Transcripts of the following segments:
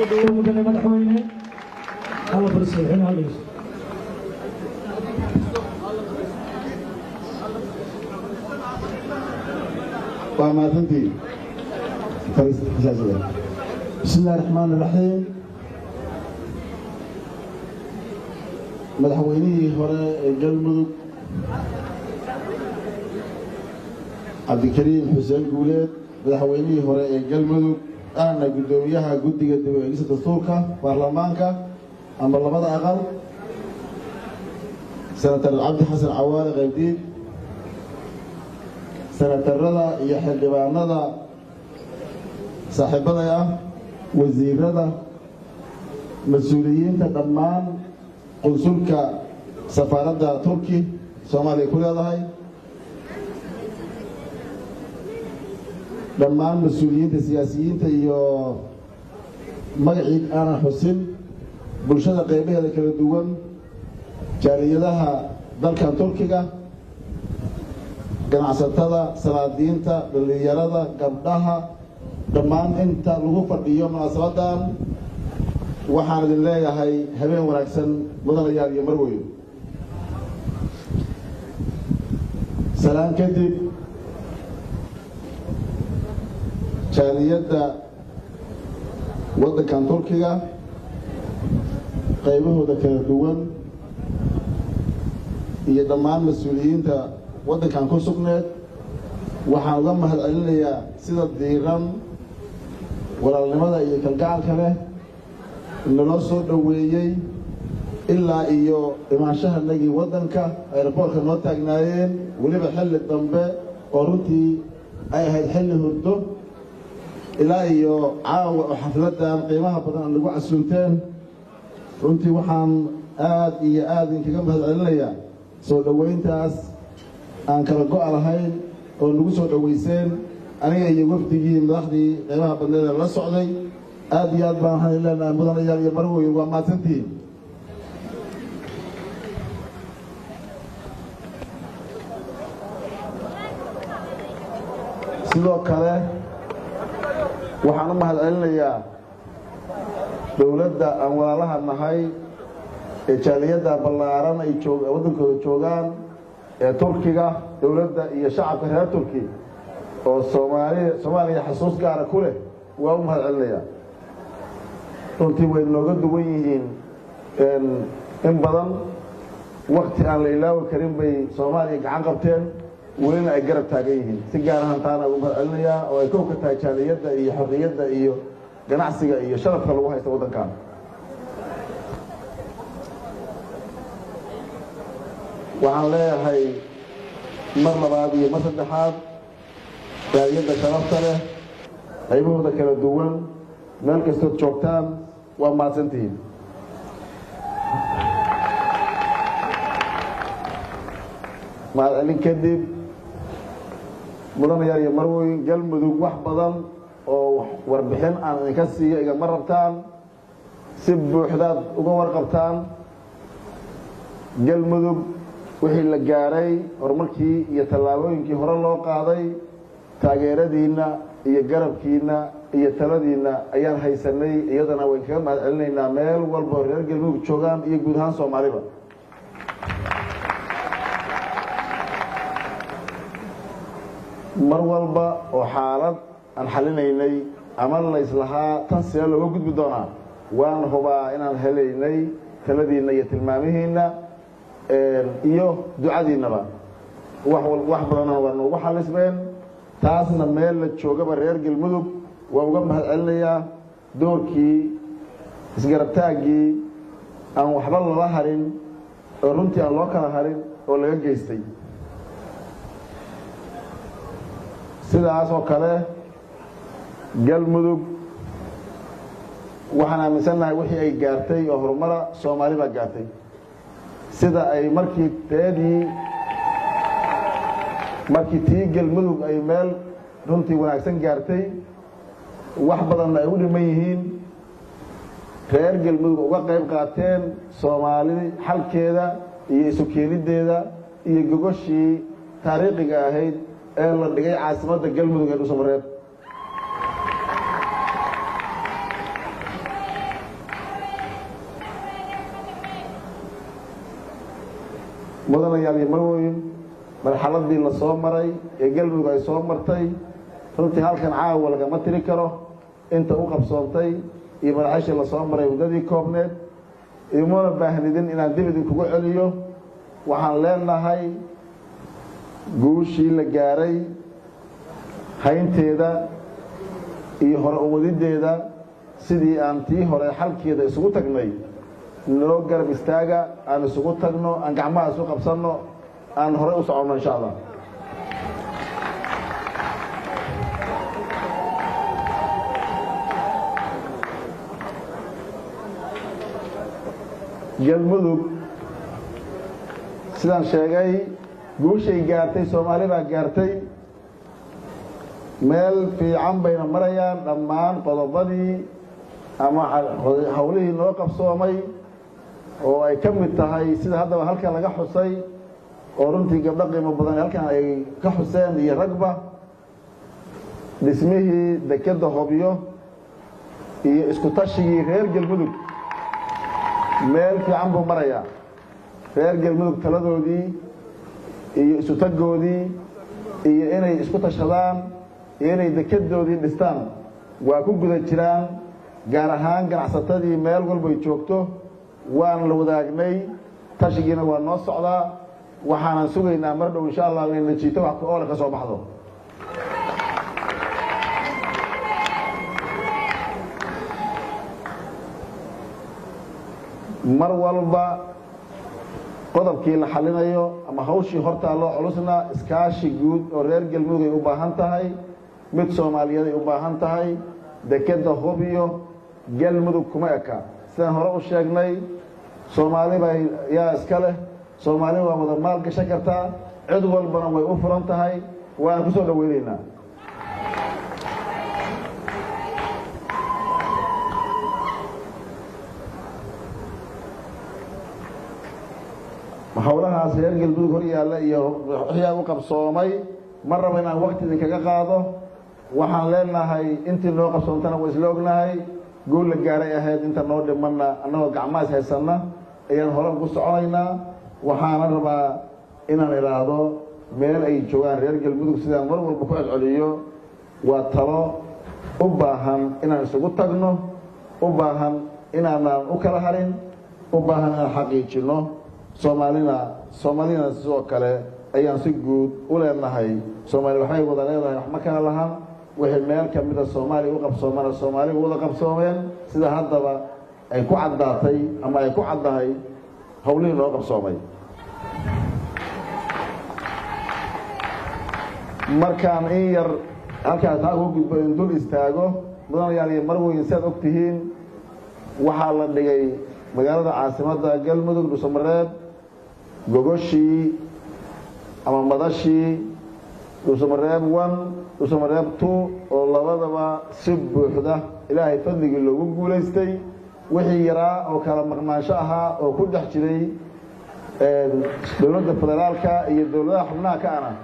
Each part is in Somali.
soo dhawow mudane madaxweyne alla farsaxin hallayso waa mahadsantii bismi illaahi raxmaan iraxiim madaxweynihii hore ee galmudug cabdikariim xuseen guuleed madaxweynihii hore ee galmudug ahna guddoomiyaha guddiga dib u eegista dastuurka baarlamaanka ama labada aqal senatar cabdi xasan cawaale qaybdiid senatarada iyo xildhibaanada saaxiibaday ah wasiirada mas-uuliyiinta dhammaan qunsulka safaaradda turki soomaaliya ku leedahay dhammaan mas-uuliyiinta siyaasiyiinta iyo magacii aanan xusin bulshada qaybaheeda kala duwan jaaliyadaha dalkan turkiga ganacsatada salaadiinta dhallinyarada gabdhaha dhammaan inta lagu fadhiyo munaasabadan waxaan idin leeyahay habeen wanaagsan mudanayaal iyo marweyn salaan kadib jaaliyadda waddankan turkiga qaybahooda kala duwan iyo dhammaan mas-uuliyiinta waddankan ku sugneed waxaan uga mahad celinayaa sida diiran walaalnimada iyo kalgacalka leh naloo soo dhoweeyey ilaa iyo imaanshahanagii waddanka ayraboorka noo taagnaayeen weliba xilli dambe oo runtii ay ahayd xilli hurdo ilaa iyo caawa oo xafladdan qiimaha badan aan nagu casuunteen runtii waxaan aad iyo aad idinkaga mahad celinayaa soo dhoweyntaas aan kala go-a lahayn oo nagu soo dhoweyseen aniga iyo wafdigii madaxdii qiimaha badneeda la socday aad iyo aad baan waxaan leenahay mudanayaal iyo marweyn waa mahadsantihiin sidoo kale waxaan u mahad celinayaa dowladda aan walaalaha nahay ee jaaliyadda ballaaran ay waddankooda joogaan ee turkiga dowladda iyo shacabka reer turki oo soomaaliya soomaaliya xasuus gaara ku leh waa u mahad celinayaa runtii way nooga duwan yihiin in badan wakti aan la ilaawi karin bay soomaaliya gacan qabteen welina ay garab taagan yihiin si gaar ahaan taana ugu mahad celinayaa oo ay kow ka tahay jaaliyadda iyo xorriyadda iyo ganacsiga iyo sharafka lagu haysta waddankan waxaan leeyahay mar labaad iyo mar saddexaad jaaliyadda sharafta leh qaybahooda kala duwan meel kastood joogtaan waa mahadsantihiin mahadcelin kadib mudanayaal iyo marweyn galmudug wax badan oo warbixin aan idinka siiyo igama rabtaan si buuxdaad uga warqabtaan galmudug wixii la gaaray horumarkii iyo tallaabooyinkii hore loo qaaday taageeradiinna iyo garabkiinna iyo taladiinna ayaan haysanay iyadana wayn kaga mahad celinaynaa meel walba oo reer galmudug joogaan iyo guud ahaan soomaaliba mar walba oo xaalad aan xalinaynay ama layslahaa tan see looga gudbi doonaa waan hubaa inaan helaynay taladiinna iyo tilmaamihiinna iyo ducadiinnaba wax badanna waa noogu xalismeen taasna meel la joogaba reer galmudug waa uga mahad celinayaa doorkii isgarabtaaggii aan waxba lala harin oo runtii aan loo kala harin oo laga geystay sidaas oo kale galmudug waxaan aaminsannahay wixii ay gaartay oo horumara soomaali baa gaartay sida ay markii teedii markii tii galmudug ay meel runtii wanaagsan gaartay wax badanna ay u dhiman yihiin reer galmudug uga qayb qaateen soomaali xalkeeda iyo isu keeniddeeda iyo gogoshii taariikhiga ahayd ee la dhigay caasimadda galmudug ee dhuusamareeb mudanayaal iyo marwoyin marxaladii la soo maray ee galmudug ay soo martay runtii halkan caawa lagama tiri karo inta u qabsoontay iyo madaxashii la soo maray waddadii koobneed imuna baahnidin inaan dib idinkugu celiyo waxaan leenahay guushii la gaaray haynteeda iyo hore uwadiddeeda sidii aan tii hore xalkeeda isugu tagnay naloo garab istaaga aan isugu tagno aan gacmaha isu qabsanno aan horey u soconno insha allah galmudug sidaan sheegay guushay gaartay soomaali baa gaartay meel fiican bayna marayaan dhammaan qodobadii ama hawlihii noo qabsoomay oo ay ka mid tahay sida haddaba halkan laga xusay oo runtii gabdho qiimo badan halkan ay ka xuseen iyo ragba dhismihii dekedda hobyo iyo isku tashigii reer galmudug meel fiican buu marayaa reer galmudug taladoodii iyo isu tagoodii iyo inay isku tashadaan iyo inay dekedoodii dhistaan waa ku guda jiraan gaar ahaan ganacsatadii meel walbay joogto waan la wadaagnay tashigiina waa noo socdaa waxaanan sugaynaa mar dhow insha allah inay najiito wax ku oole ka soo baxdo mar walba qodobkii la xalinayo ama hawshii hortaa loo culusna iskaashi guud oo reer galmudug ay u baahan tahay mid soomaaliyeed ay u baahan tahay dekedda hobyo galmudug kuma eka sidaan hore u sheegnay soomaaliba yaa iska leh soomaali waa wada maal gashan kartaa cid walbana way u furan tahay waana ku soo dhoweynaynaa howlahaas reer galmudug hor yaalla iyo waxyaa u qabsoomay ma raba inaan wakti idinkaga qaado waxaan leenahay intii noo qabsoontana waa isla ognahay guul la gaaray ahayd inta noo dhimanna annagoo gacmahaas haysanna ayaan hore ugu soconaynaa waxaana rabaa inaan idhaahdo meel ay joogaan reer galmudug sidaan mar walba ku celceliyo waa talo u baahan inaan isugu tagno u baahan inaanaan u kala harin u baahan inaan xaqiijinno soomaalina soomaalina sidoo kale ayaan si guud u leenahay soomaali waxay wada leedahay wax ma kala lahan wixii meel ka mida soomaaliya u qabsoomana soomaaliya wada qabsoomeen sida haddaba ay ku caddaatay ama ay ku caddahay howlihii noo qabsoomay markaan in yar halkaas taa ugu gudbo in dul istaago mudanayaal iyo marweyn si aad og tihiin waxaa la dhigay magaalada caasimadda galmudug dhuusamareeb gogoshii ama madashii dhuusamareeb one dhuusamareeb two oo labadaba si buuxda ilaahay fadligii loogu guulaystay wixii yaraa oo kala maqnaansho ahaa oo ku dhex jiray dowladda federaalka iyo dowladaha xubnaha ka ana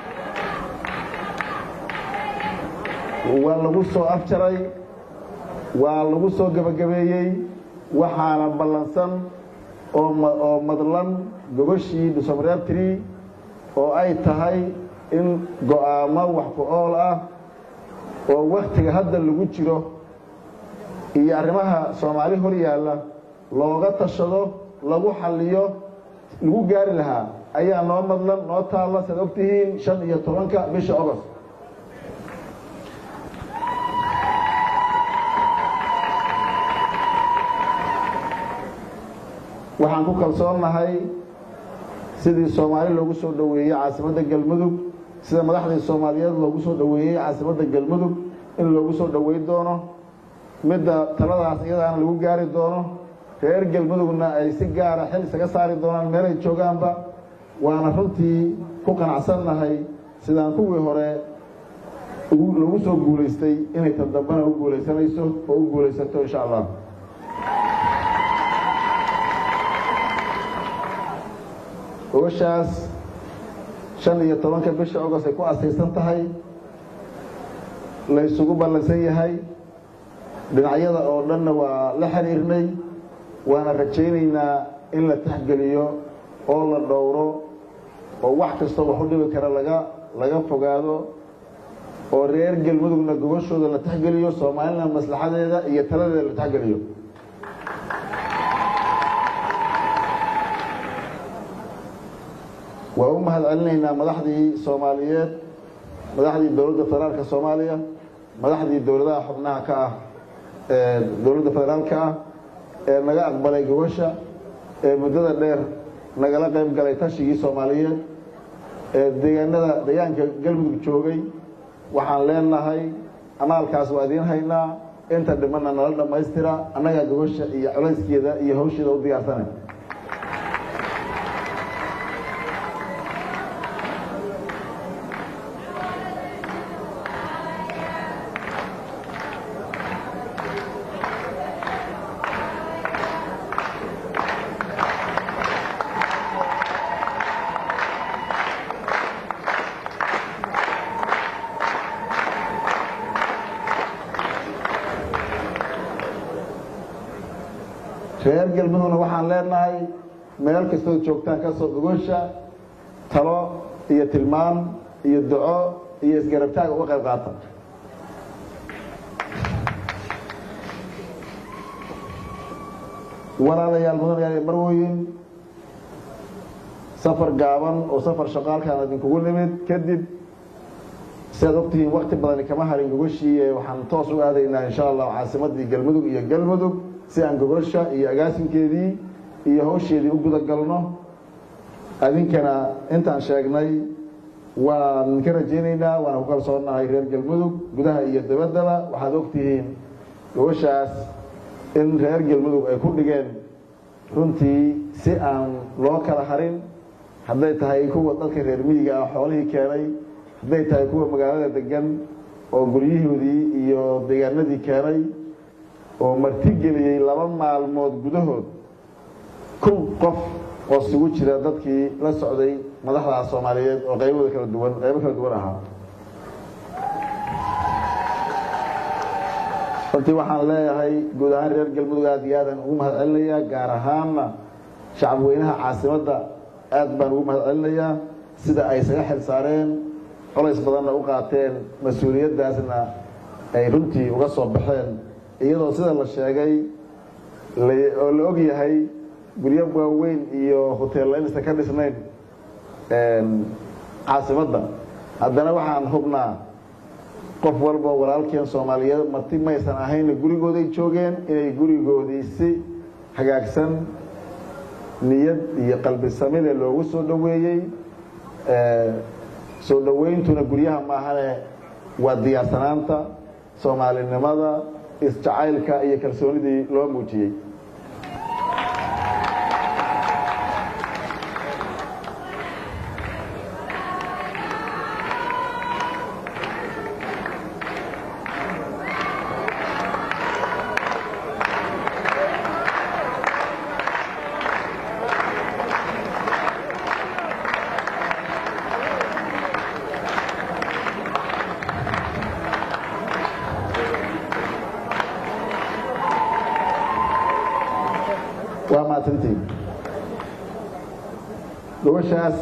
waa lagu soo afjaray waa lagu soo gebagabeeyey waxaana ballansan oo madlan gogoshii dhuusamareeb tree oo ay tahay in go-aamo wax ku ool ah oo waktiga hadda lagu jiro iyo arrimaha soomaali hor yaalla looga tashado lagu xalliyo lagu gaari lahaa ayaa noo madlan noo taalla saad og tihiin shan iyo tobanka bisha ogost waxaan ku kalsoonnahay sidii soomaali loogu soo dhoweeyey caasimadda galmudug sida madaxdii soomaaliyeed loogu soo dhoweeyey caasimadda galmudug in loogu soo dhoweyn doono midda taladaas iyadaana lagu gaari doono reer galmudugna ay si gaara xil isaga saari doonaan meel ay joogaanba waana runtii ku qanacsannahay sidaan kuwii hore lagu soo guulaystay inay tan dambana u guulaysanayso oo u guulaysato insha allah ogashaas shan iyo tobanka bisha ogost ay ku asaysan tahay la ysugu ballansan yahay dhinacyada oo dhanna waa la xiriirnay waana rajaynaynaa in la taxgeliyo oo la dhowro oo wax kastoo wax u dhibi kara laga laga fogaado oo reer galmudugna gobashooda la taxgeliyo soomaalina maslaxadeeda iyo taladeeda la taxgeliyo waa u mahad celinaynaa madaxdii soomaaliyeed madaxdii dowladda federaalka soomaaliya madaxdii dowladaha xubnaha ka ah ee dowladda federaalka ah ee naga aqbalay gobasha ee muddada dheer nagala qayb galay tashigii soomaaliyeed ee deegaanada deegaanka galmudug joogay waxaan leenahay amaalkaas waa idiin haynaa inta dhimanna nala dhammaystira annagaa gobasha iyo colayskeeda iyo hawsheeda u diyaarsanay reer galmudugna waxaan leenahay meel kastood joogtaan ka soo gogosha talo iyo tilmaam iyo duco iyo isgarabtaag uga qayb qaata walaalayaal mudanayaal marwoyin safar gaaban oo safar shaqaalkaan idinkugu nimid kadib siaad ogtihiin wakti badani kama harin gogashii waxaan toos u aadaynaa insha allah caasimadii galmudug iyo galmudug si aan gogosha iyo agaasinkeedii iyo hawsheedii u guda galno adinkana intaan sheegnay waan ka rajaynaynaa waana ku kalsoonahay reer galmudug gudaha iyo dabaddaba waxaad ogtihiin gogoshaas in reer galmudug ay ku dhigeen runtii si aan loo kala harin hadday tahay kuwa dadka reer miyiga ah xoolihii keenay hadday tahay kuwa magaalada degan oo guryihoodii iyo deegaanadii keenay oo martigeliyey laba maalmood gudahood kun qof oo isugu jira dadkii la socday madaxda soomaaliyeed oo qaybada kala duwan qaybo kala duwan ahaa runtii waxaan leeyahay guud ahaan reer galmudug aad iyo aadaan ugu mahad celinayaa gaar ahaanna shacabweynaha caasimadda aad baan ugu mahad celinayaa sida ay isaga xil saareen colays badanna u qaateen mas-uuliyaddaasna ay runtii uga soo baxeen iyadoo sida la sheegay oo la og yahay guryo waaweyn iyo hoteella inaysan ka dhisnayn caasimadda haddana waxaan hubnaa qof walba walaalkeen soomaaliyeed marti maysan ahayna gurigooday joogeen inay gurigoodii si hagaagsan niyad iyo qalbi samile loogu soo dhoweeyey soo dhowayntuna guryaha maahane waa diyaarsanaanta soomaalinimada isjacaylka iyo kalsoonidii loo muujiyey waa mahadsantiin gobashaas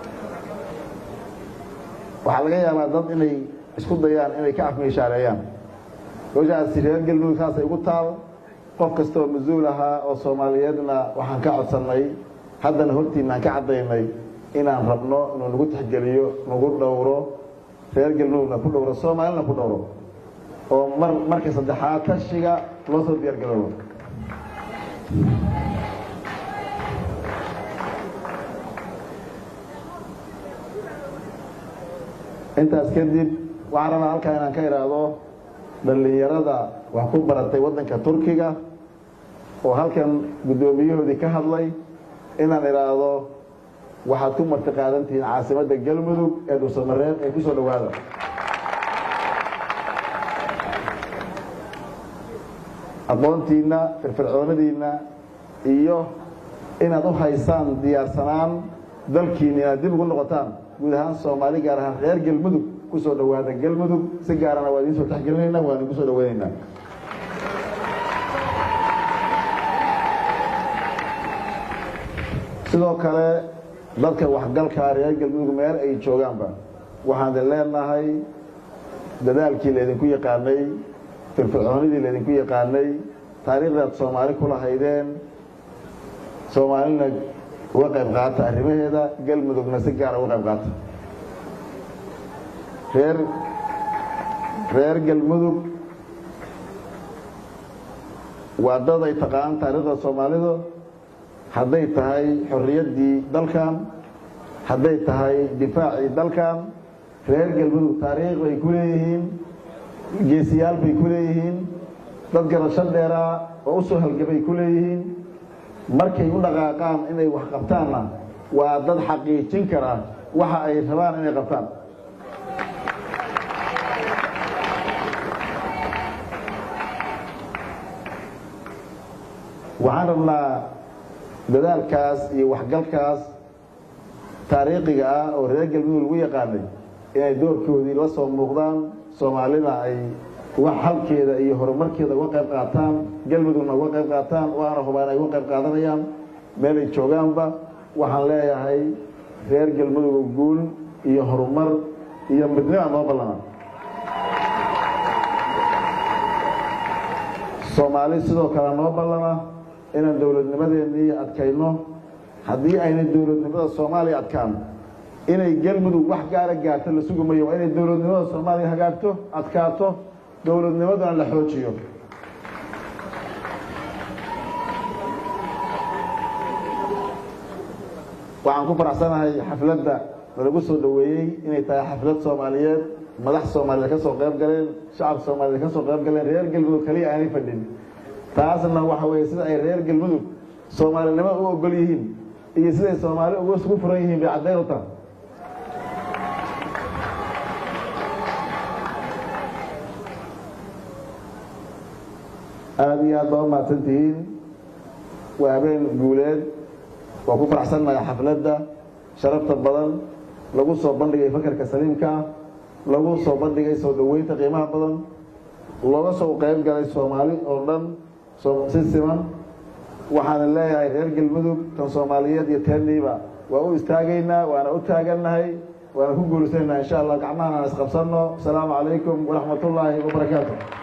waxaa laga yaabaa dad inay isku dayaan inay ka afmiishaareeyaan gobashaasi reer galmudug saasay ugu taal qof kastaoo mas-uul ahaa oo soomaaliyeedna waxaan ka codsannay haddana hortiinaan ka caddaynay inaan rabno inuu nagu tixgeliyo nagu dhowro reer galmudugna ku dhowro soomaalina ku dhowro oo mar marka saddexaad tashiga loo soo diyaar garoobo intaas kadib waxaan rabaa halkaa inaan ka idhaahdo dhallinyarada wax ku baratay waddanka turkiga oo halkan guddoomiyahoodii ka hadlay inaan idhaahdo waxaad ku marti qaadantihiin caasimadda galmudug ee dhuusamareeb ee ku soo dhowaada aqoontiinna firfircoonadiinna iyo inaad u haysaan diyaarsanaan dalkiina inaad dib ugu noqotaan guud ahaan soomaali gaar ahaan reer galmudug ku soo dhowaada galmudug si gaarana waa idiin soo taxgelinayna waan idinku soo dhoweynaynaa sidoo kale dadka waxgalkaa reer galmudug meel ay joogaanba waxaan idin leenahay dadaalkii laydinku yaqaanay firfircoonidii laydinku yaqaanay taariikhdaad soomaali ku lahaydeen soomaalina uga qayb qaata arrimaheeda galmudugna si gaara uga qayb qaata reer reer galmudug waa dad ay taqaan taariikhda soomaalidu hadday tahay xorriyaddii dalkan hadday tahay difaacii dalkan reer galmudug taariikh bay ku leeyihiin geesiyaal bay ku leeyihiin dad garasho dheeraa oo u soo halgabay ku leeyihiin markay u dhaqaaqaan inay wax qabtaanna waa dad xaqiijin kara waxa ay rabaan inay qabtaan waxaan rabnaa dadaalkaas iyo waxgalkaas taariikhiga ah oo reer galmudug lagu yaqaanay inay doorkoodii la soo muuqdaan soomaalida ay wax halkeeda iyo horumarkeeda uga qayb qaataan galmudugna uga qayb qaataan waana hubaan ay uga qayb qaadanayaan meelay joogaanba waxaan leeyahay reer galmudug guul iyo horumar iyo midnima noo ballana soomaali sidoo kale noo ballana inaan dowladnimadeennii adkayno haddii aynay dowladnimada soomaaliya adkaan inay galmudug wax gaara gaarto la sugi mayo waa inay dowladnimada soomaaliya hagaagto adkaato dowladnimaduna la xoojiyo waxaan ku faraxsanahay xafladda nalagu soo dhoweeyey inay tahay xaflad soomaaliyeed madax soomaaliyeed ka soo qayb galeen shacab soomaaliyeed ka soo qayb galeen reer galmudug kaliya aanay fadhin taasna waxa weeye sida ay reer galmudug soomaalinimo u ogol yihiin iyo siday soomaali uga isugu furan yihiin bay caddayn u tahay aada iyo aad baa u mahadsantihiin waa habeen guuleed waa ku faraxsannahay xafladda sharafta badan lagu soo bandhigay fakarka saliimka ah lagu soo bandhigay soo dhoweynta qiimaha badan looga soo qayb galay soomaali oo dhan si siman waxaana leeyahay reer galmudug tan soomaaliyeed iyo teeniiba waa u istaagaynaa waana u taagannahay waana ku guulaysanayna insha allah gacmahan aan isqabsanno asalaamu calaykum waraxmat ullaahi wabarakaatu